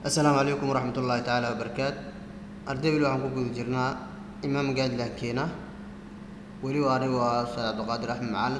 assalaamu calaykum waraxmat ullaahi tacaala wabarakaat arday weli waxaan ku guda jirnaa imaam gaadlaankeena weliba anigu waa ustaad cabdiqaadir axmed macalin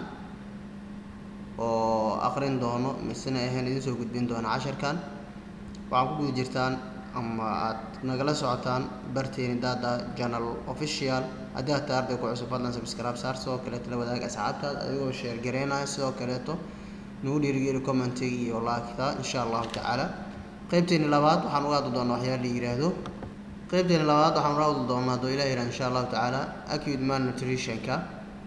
oo aqrin doono misena ahayn idin soo gudbin doona casharkan waxaan ku guda jirtaan ama aad nagala socotaan barteeni daada journal official haddii aad tahay arday ku cusub fadlan subscribe saar sidoo kaleeto la wadaag asxaabtaada adigoo share gareynaya sidoo kaleeto nagu dhiirigeli commentiga iyo laakta insha allahu tacaala qaybteeni labaad waxaan uga hadli doonaa waxyaala la yiraahdo qaybteeni labaad waxaan uga hadli doonaa doo ilaah yirah insha allahu tacaala acute malnutritionka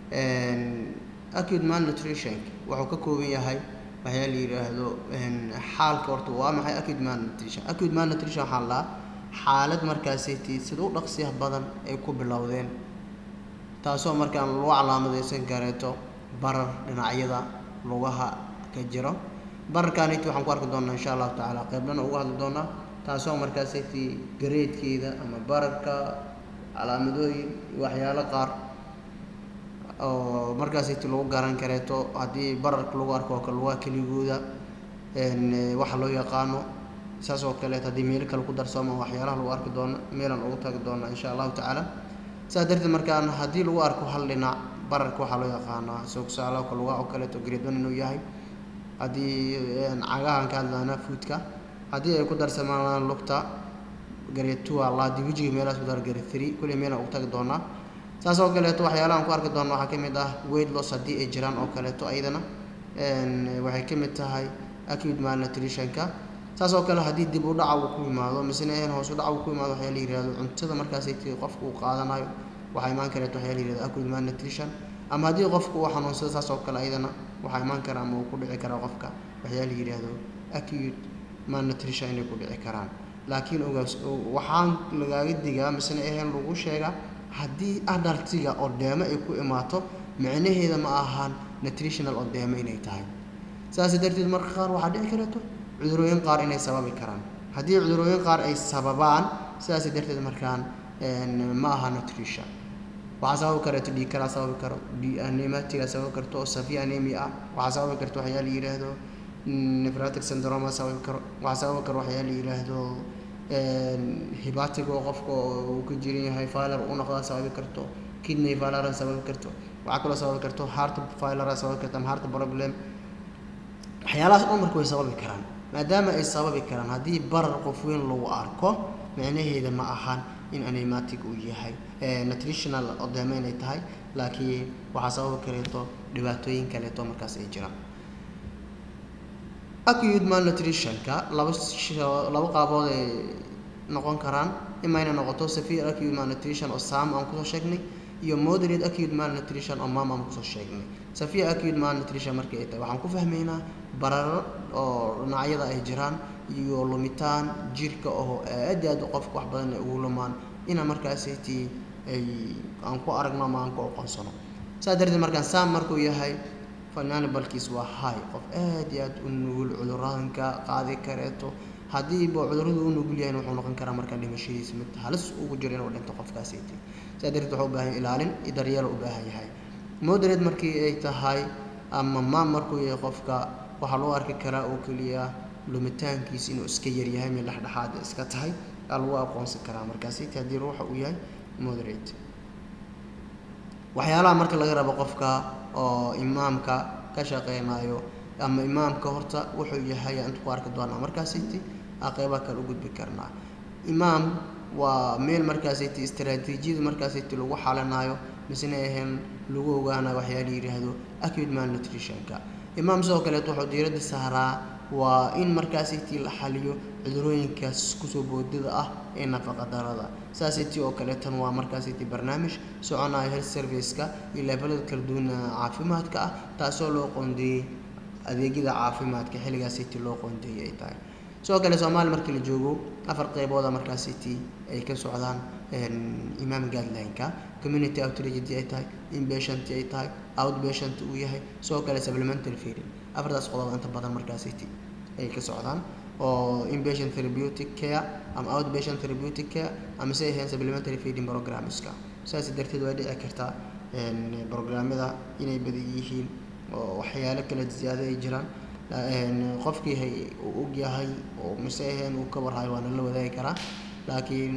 acute malnutritionka wuxuu ka kooban yahay waxyaala la yiraahdo xaalka horta waa maxay acute malnutrition acute malnutrition waxaa la xaalad markaasiti sida u dhaqsiyaha badan ay ku bilowdeen taasoo markaan lagu calaamadeysan kareeto barar dhinacyada lugaha ka jiro bararkaaniti waxaan ku arki doonaa insha allahu tacaala qeybdhana uga hadli doonaa taasoo markaasiti gareedkeeda ama bararka calaamadooyin iyo waxyaalo qaar oo markaasiti lagu garan kareeto haddii bararka lagu arko oo kale lugaha keligooda waxa loo yaqaano saas oo kaleeto haddii meelo kale ku darsoomo waxyaalaha lagu arki doono meelaan ugu tagi doona insha allahu tacaala saas darteed markaan haddii lagu arko hal dhinac bararka waxaa loo yaqaanaa soogsaaloka lugaha oo kaleeto gareedon inuu yahay haddii cagahan ka hadlaana fuudka haddii ay ku darsamaan lugta gareed two alla haddii wejiga meelahaas ku dar gareed three kulli meelaan ugu tagi doonaa saas oo kaleeto waxyaalahan ku arki doona waxaa ka mid ah weight loss haddii ay jiraan oo kaleeto ayadana waxay ka mid tahay acute malnutritionka saas oo kale haddii dib u dhaca uu ku yimaado misena ahayn hoos u dhaca uu ku yimaado waxyaa la yihahdo cuntada markaasay tii qofka uu qaadanayo waxaa imaan kareeto waxyaa la yihahdo acute malnutrition ama haddii qofka uu xanuunsado saas oo kale ayadana waxaa imaan kara ama uu ku dhici karaa qofka waxyaa la yidhaahdo acute malnutrition inay ku dhici karaan laakiin ogaas waxaan lagaaga digaa misena ahayn lagu sheegaa haddii adaltiga odeemo ay ku imaato micnaheeda ma ahaan nutritional odeemo inay tahay saas darteed marka qaar waxaa dhici kareeto cudurooyin qaar inay sababi karaan haddii cudurooyin qaar ay sababaan sidaas darteed markaan ma aha nutrition waxaa sababi kareeto dhiig kalaa sababi karo anematiga sababi karto oo safi anemia ah waxaa sababi karto waxyaa la yidhaahdo nephratic syndrome sababi karo waxaa sababi karo waxyaa la yidhaahdo hibatig oo qofka uu ka jiran yahay filer u noqdaa sababi karto kidney filera sababi karto waxaa kaloo sababi karto heart filera sababi karto ama heart problem waxyaalahaas dhan marka way sababi karaan maadaama ay sababi karaan haddii barar qof weyn lagu arko micnaheeda ma ahan in anematic uu yahay nutritional odeemo inay tahay laakiin waxaa sababi kareeto dhibaatooyin kaleeto markaas ay jiraan acute malnutritionka laba laba qaabood ay noqon karaan ima inay noqoto severe acute malnutrition oo saam aan kusoo sheegnay iyo moderate acute malnutrition oo maam aan kusoo sheegnay severe acute malnutrition markii ay tahay waxaan ku fahmaynaa bararo oo dhinacyada ay jiraan iyo lumitaan jirka oo aad aad qofka wax badan ay ugu lumaan ina markaasaytii ay aan ku aragno ama aan ku aqoonsano saa darteed markaan saam markuu yahay finaanibalkiis waa high qof aad iyo aad u nugul cuduradanka qaadi kareeto haddiiba cuduradu u nugul yahay wuxuu noqon karaa markaa dhimashadiisa mid halis ugu jiro inuu dhinto qofkaasaytii saa darteed wuxuu u baahan ilaalin iyo daryeel u baahan yahay moderate markii ay tahay ama maam markuu yahay qofka waxaa loo arki karaa oo keliya lumitaankiisa inuu iska yaryahay mid dhexdhexaad iska tahay aa lagu aqoonsan karaa markaasiti haddii ruuxa uu yahay moderate waxyaalaha marka laga rabo qofka oo imaamka ka shaqeynayo ama imaamka horta wuxuu yahay inta ku arki doonaa markaasiti aa qeybaha kale u gudbi karnaa imaam waa meel markaasiti istaraatiijiyada markaasiti lagu xalinayo misena ahayn lagu ogaanayo waxyaa la yidhaahdo acute malnutritionka imaam sidoo kaleeto wuxuu diiradda saaraa waa in markaasaytii la xaliyo cudurooyinkaas kusoo boodada ah ee nafaqa darada saasaytii oo kaleetan waa markaasaytii barnaamij soconayo health serviceka iyo levelada kala duwan caafimaadka ah taasoo loo qoondeeyey adeegyada caafimaadka xilligaasaytii loo qoondeeyey ay tahay sidoo kale soomaaliya markii la joogo afar qeybooda markaasaytii ay ka socdaan imaam guideline-ka community outreach ay tahay inpatient ay tahay outpatient uu yahay sidoo kale supplementary feeding afartaas qodob inta badan markaasiti ay ka socdaan oo inpatient therapeutic care ama outpatient therapeutic care ama se ahayn supplementary feeding programmeska saas darteed way dhici kartaa programmada inay badan yihiin oo waxyaalo kala ziyaado ay jiraan qofkii hay uu og yahay oo mise ahayn uu ka warhayo waana la wadaagi karaa laakiin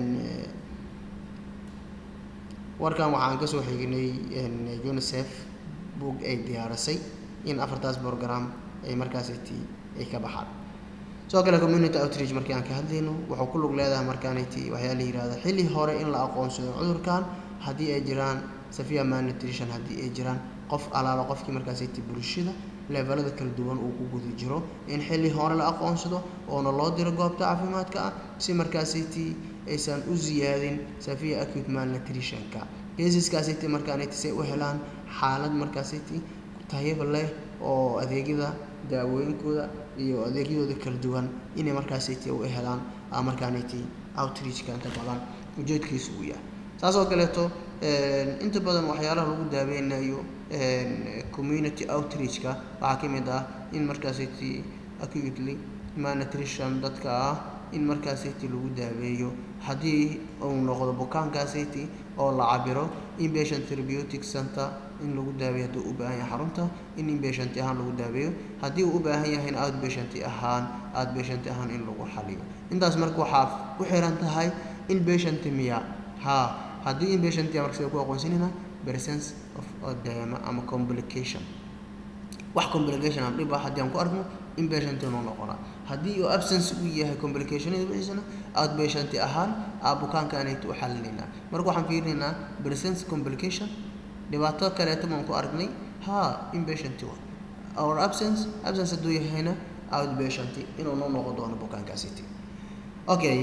warkan waxaan kasoo xignay unicef boog ay diyaarisay in afartaas program ay markaasiti ay ka baxaan sidoo kale community outreach markii aan ka hadlayno wuxuu ku lug leedahay markaaniti waxyaa la yihahda xilli hore in la aqoonsado cudurkan haddii ay jiraan safiya malnutrition haddii ay jiraan qof alaalo qofkii markaasiti bulshada levelada kala duwan uu ku guda jiro in xilli hore la aqoonsado oona loo diro goobta caafimaadka ah si markaasiti aysan u ziyaadin safiya acute malnutritionka caseskaasiti markaaniti say u helaan xaalad markaasiti tayaba leh oo adeegyada daawooyinkooda iyo adeegyadooda kala duwan inay markaasiti u helaan markaaniti outreachka inta badan ujeedkiisu uu yahay saas oo kaleeto inta badan waxyaalaha lagu daaweynayo community outreachka waxaa ka mid ah in markaasiti acutely malnutrition dadka ah in markaasiti lagu daaweeyo haddii uu noqdo bukaankaasiti oo la cabiro inpatient therapeutic center in lagu daaweeyo haddii u baahan yahay xarunta in inpatient ahaan lagu daaweeyo haddii uu u baahan yahayna outpatient ahaan outpatient ahaan in lagu xaliyo intaas marka waxaa ku xiran tahay inpatient miya ha haddii inpatient marka sida ku aqoonsanayna presence of odema ama complication wax complication aan dhib ah haddii aan ku argno inpatient inuu noqonaa haddii uu absence uu yahay complicationada wixiisana outpatient ahaan aa bukaankaanaytu u xalinaynaa marka waxaan fiirinaynaa presence complication dhibaato kaleeto maan ku aragnay ha inpatient wa or absence absence hadduu yahayna outpatient inuu noo noqon doono bukaankaasiti okay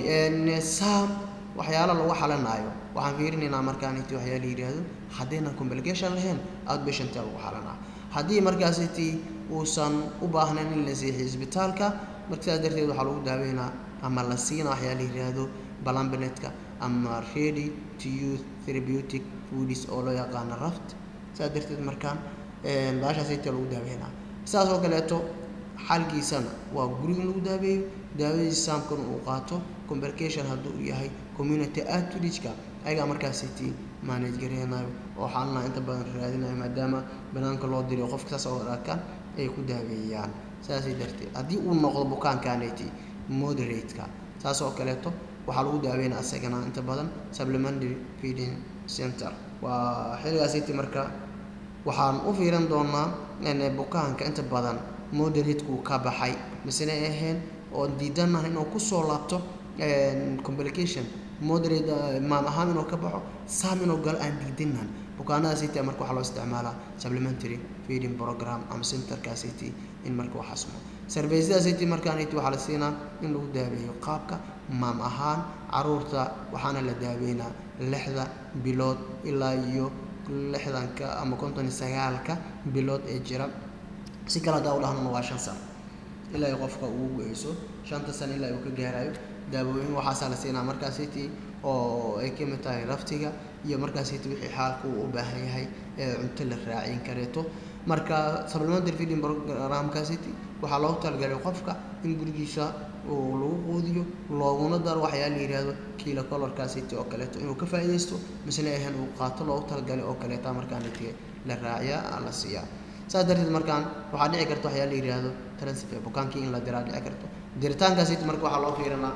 sam waxyaala lagu xalanaayo waxaan fiirinaynaa markaaniti waxyaa la yidhaahdo haddaynan complication lahayn outpatient lagu xalanaa haddii markaasiti uusan u baahnayn in la seexiyo isbitaalka marka sidaas darteed waxaa lagu daaweynaa ama la siina waxyaa la yidhaahdo balambinetka ama ready to use therapeutic foodies oo loo yaqaano raft sidaas darteed markaan baashaasita lagu daaweynaa sidaas oo kaleeto xalkiisana waa guriga in lagu daaweeyo daawadiisa saamkan uu qaato complication hadduu u yahay community outreachka ayagaa markaasiti manage gareynayo oo xaalanaha inta badan raadinayo maadaama banaanka loo diriyo qofka saas oo arkaan ay ku daaweeyaan saasay darteed haddii uu noqdo bukaankaneti moderateka saas oo kaleeto waxaa lagu daaweynaa isagana inta badan supplementary feeding center waa xilligaasiti marka waxaan u fiiran doonaa bukaanka inta badan moderatekuu ka baxay misena ahayn oo diidanaha inuu kusoo laabto complication moderate maam ahaan inuu ka baxo saam inuu galo aan diidanan bukaanada city marka waxaa loo isticmaalaa supplementary feeding program ama centerka city in marka wax asmo serviceda city markaaniti waxaa la siinaa in lagu daaweeyo qaabka maam ahaan caruurta waxaana la daaweynaa lixda bilood ilaa iyo lixdanka ama konton iyo sagaalka bilood ee jira si kale haddaa u dhahnana waa shan sano ilaa ay qofka ugu go-eyso shanta sano ilaa uu ka gaarayo daawooyin waxaasaa la siinaa markaa city oo ay ka mid tahay raftiga iyo markaa city wixii xaalka uu u baahan yahay ee cunto la raacin kareeto marka supplementary feeding programka city waxaa loogu talagalay qofka in gurigiisa uu lagu quudiyo looguna daro waxyaa la yidhaahdo kiilo colorka city oo kaleeto inuu ka faa'iidaysto misna ahan uu qaato loogu talagalay oo kaleeta markaan la raaciyaa la siiyaa saas darteed markaan waxaa dhici karta waxyaa la yidhaahdo transfer bukaankii in la diraa dhici karto diritaanka city marka waxaa loo fiirinaa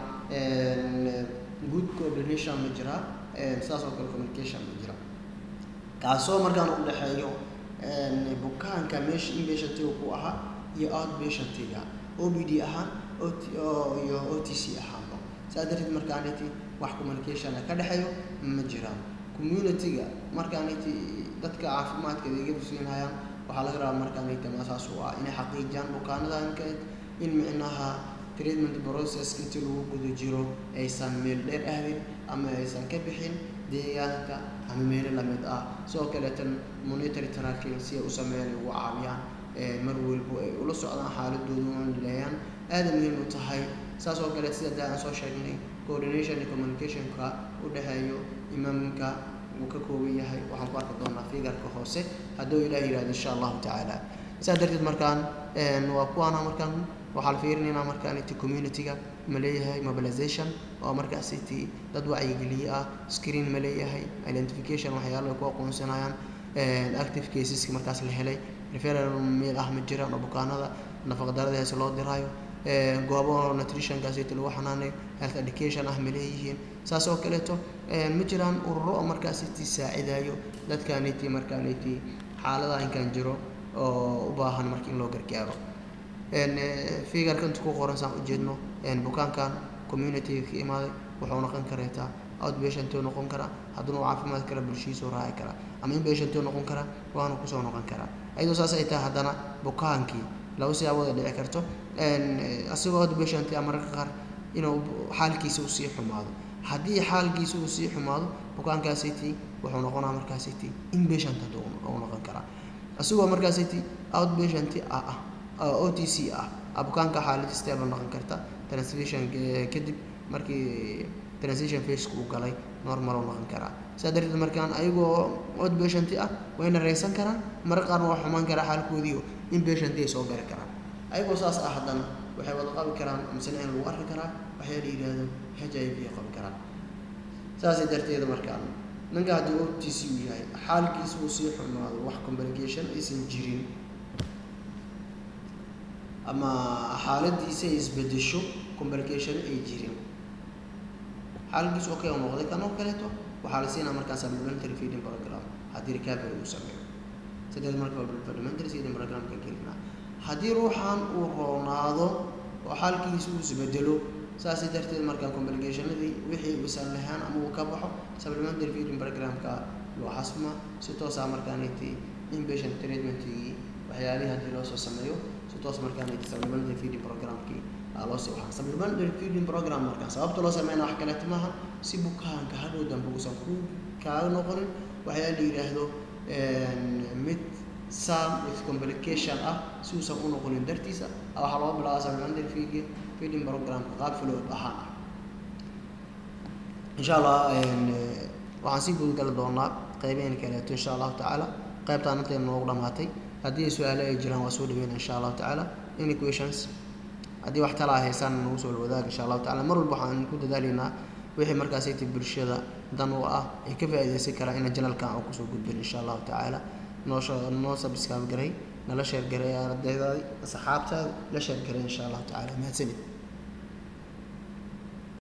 good coordination ma jiraa saas oo kale communication ma jira kaasoo markaan u dhexeeyo bukaanka meesha inpatientiga ku ahaa iyo outpatientiga o b d ahaan iyo o t c ahaanba saas darteed markaaniti wax communicationa ka dhexeeyo ma jiraan community-ga markaaniti dadka caafimaadka adeegyadu siinayaan waxaa laga rabaa markaaniti maasaas u ah inay xaqiijiyaan bukaanadanka in micnaha treatment process intii lagu guda jiro aysan meel dheer aadin ama aysan ka bixin deegaanka ama meelo lamid ah sidoo kaleetan monitory tracking si ay u sameeyaan ay ugu caawiyaan mar walbo ay ula socdaan xaaladooda una leeyaan aada muhiim u tahay saas oo kaleet sida daa aan soo sheegnay coordination iyo communicationka u dhexeeyo imaamka uu ka kooban yahay waxaan ku arki doonaa figarka hoose hadduu ilaah yihahdo insha allahu tacaala saas darteed markaan waa kuwaana markaan waxaa la fiirinaynaa markaaniti community-ga ma leeyahay mobilization oo markaasiti dad wacyigeliye ah screen ma leeyahay identification waxyaalo ay ku aqoonsanayaan active caseska markaas la helay referal meel ah ma jiraan oo bukaanada nafaqdarada heese loo diraayo goobo nutritionkaasiti lagu xanaaneyo health education ah ma leeyihiin saas oo kaleeto ma jiraan ururo oo markaasiti saacidayo dadkaaniti markaaniti xaaladaha inkaan jiro oo u baahan marka in loo gargaaro figarka inta ku qoran saan ujeedno bukaankan communityga ka imaaday wuxuu noqon kareetaa outpatientuu noqon karaa hadduna u caafimaad kara bulshihiisuu raaci karaa ama inpatientuu noqon karaa waana kusoo noqon karaa ayadoo saas ay tahay haddana bukaankii laba siyaabooda dhici karto asigoo outpatient a mararka qaar inuu xaalkiisa uu sii xumaado haddii xaalkiisa uu sii xumaado bukaankaasiti wuxuu noqonaa markaasiti inpatient hadduu u noqon karaa asigoo markaasiti outpatient ah ah o t c ah bukaanka xaalad stable noqon karta transition kadib markii transition faceka uu galay normal u noqon karaa saa darteed markaan ayagoo outpatient ah wayna reysan karaan marka qaarna waa xumaan karaa xaalkoodiio inpatient ay soo gari karaan ayagoo saas ah haddana waxay wada qabi karaan misena in lagu arki karaa waxyaa la yidhaahdo h i v qabi karaan saasay darteeda markaan ninka haddii o t c uu yahay xaalkiisa uu sii xumaado wax complication aysan jirin ama xaaladiisa ay isbedesho complication ay jirin xaalkiisu okay u noqday kan oo kaleeto waxaa la siinaa markaa supplementary feeding program haddii recovery uu sameeyo sideed marka supplementary feeding programka gelina haddii ruuxan uu roonaado oo xaalkiisa uu isbedelo saasi darteed markaa complicationadii wixii uusan lahaan ama uu ka baxo supplementary feeding programka loo xasma si toosaa markaaniti inpatient treatmentkii waxyaalihii haddii loo soo sameeyo si toos markaaniti supplementary feeding programkii loo sii waxaa supplementary feeding program markaa sababta loo sameynaa wax kaleeto maaha si bukaanka hadhow dambe uusan ku kaaga noqonin waxyaa la yidhaahdo mid sam with complication ah si uusan u noqonin dartiisa waxaa loo bilaaba supplementary feeding feeding programka qaab flow ahaan ah insha allah waxaan sii gudgali doonaa qeybaheen kaleeto insha allahu tacaala qeybtaan intayna noogu dhamaatay haddii ay su-aale ay jiraan waa soo dhaweyna insha allahu tacaala any questions haddii wax talaa haysaan nagu soo wadaag insha allahu tacala mar walba waxaan ku dadaalaynaa wixii markaasayta bulshada dan u ah ay ka faa'iidaysan karaa ina janalkan aan kusoo gudbin insha allahu tacaala noo noo subscribe garay nala sheer garay ardaydaadi asxaabtaada la sheer garay insha allahu tacaala mahadsanid